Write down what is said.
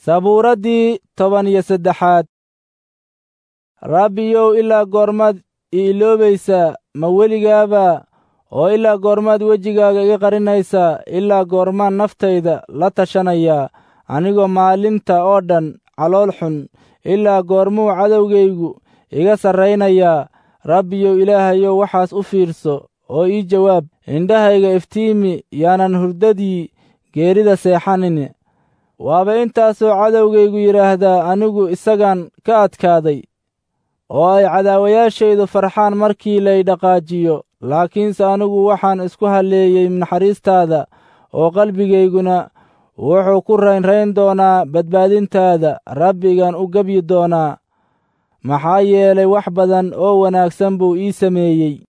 sabuuraddii toban iyo saddexaad rabbiyow ilaa goormaad i iloobaysaa ma weligaaba oo ilaa goormaad wejigaaga iga qarinaysaa ilaa goormaan naftayda la tashanayaa anigoo maalinta oo dhan calool xun ilaa goormuu cadowgaygu iga sarraynayaa rabbiyow ilaahayow waxaas u fiirso oo ii jawaab indhahayga iftiimi yaanan hurdadii geerida seexanin waaba intaasoo cadowgaygu yidhaahdaa anigu isagan ka adkaaday oo ay cadaawayaashaydu farxaan markii lay dhaqaajiyo laakiinse anigu waxaan isku halleeyey naxariistaada oo qalbigayguna wuxuu ku raynrayn doonaa badbaadintaada rabbigan u gebyi doonaa maxaa yeelay wax badan oo wanaagsan buu ii sameeyey